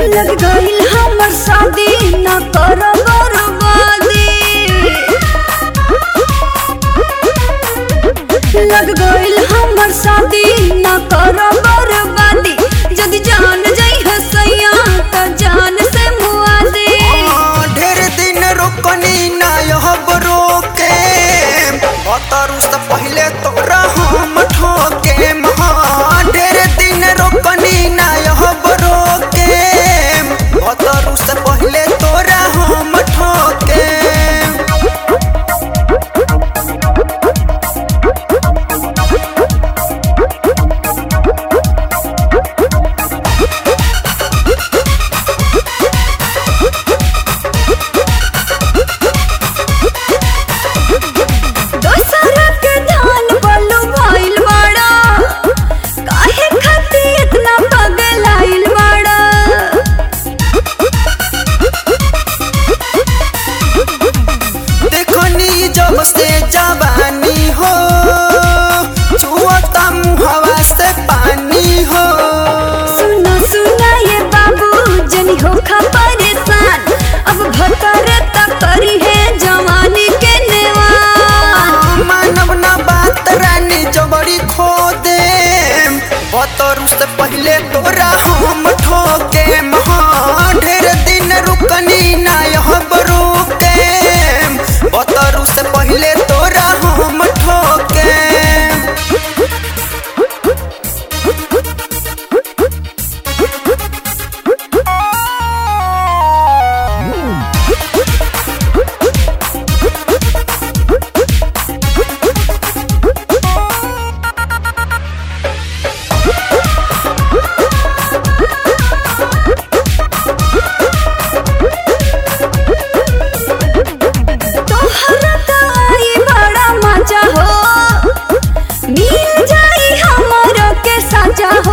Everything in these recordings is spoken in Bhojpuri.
लग गईल हमर शादी न कर बर्बादी लग गईल हमर शादी न कर बर्बादी यदि जान जाई हसैया त जान से मुआ दे हाँ, ढेर दिन रोकनी ना यह रोके बतरू से पहले तोरा हम ठोके हाँ, ढेर दिन रोकनी ना यह रोके बतरू से पहले तोरा हम ठोके दोसरा के धान बलु भइल बाड़ा काहे खाती इतना पगलाइल बाड़ा देखनी जब से जवानी हो छुअता मुहवा से पानी हो सुना सुना ये बाबू जनी हो खा परेशान अब भतर तक करी है जवानी के नेवान मानव ना बात रानी जबड़ी खो दे बतरू से पहले तोरा हम ठोके महा ढेर दिन रुकनी ना यह बरुके बतरू से पहले तोरा हम ठोके तोहरा त आई बड़ा मजा हो मिल जाई हमरो के साजा हो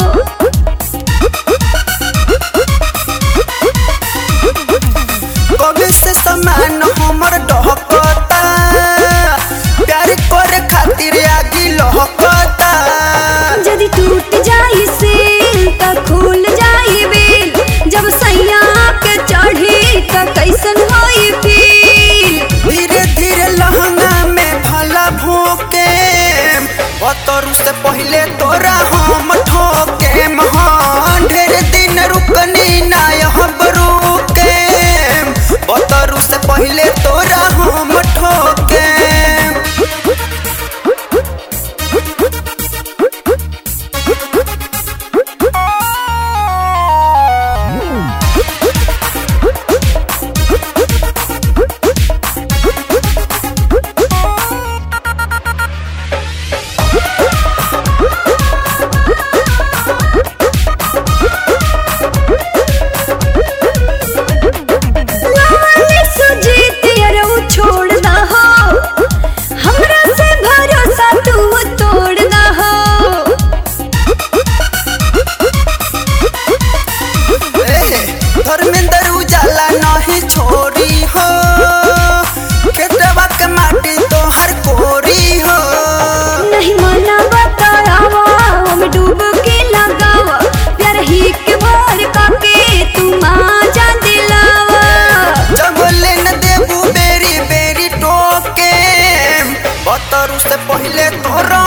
कभी से समान हमर डहकता प्यार करे खातिर आगी लहकता यदि टूट जाई सिल त खुल जाई बिल जब सैया के चढ़ी त कैसन होई फील धीरे धीरे लहंगा में भला भोके बतरू से पहले तोरा हम ठोके महान ढेर दिन रुकनी ना यह बरुके बतरू से पहले तोरा हम ठोके लाली सुजीत अरऊ छोड़ दा हो हमरा से भरोसा तू तोड़ दा हो ए, धर्मेंद्र उजाला नहीं छोड़ी हो खेतवा के माटी तोहर कोरी हो नहीं मना बतावा हम डूब के लगावा प्यार ही के भर काके तू जा दिलावा जब लेन देबू बेरी बेरी टोके बतरू से पहले तोरा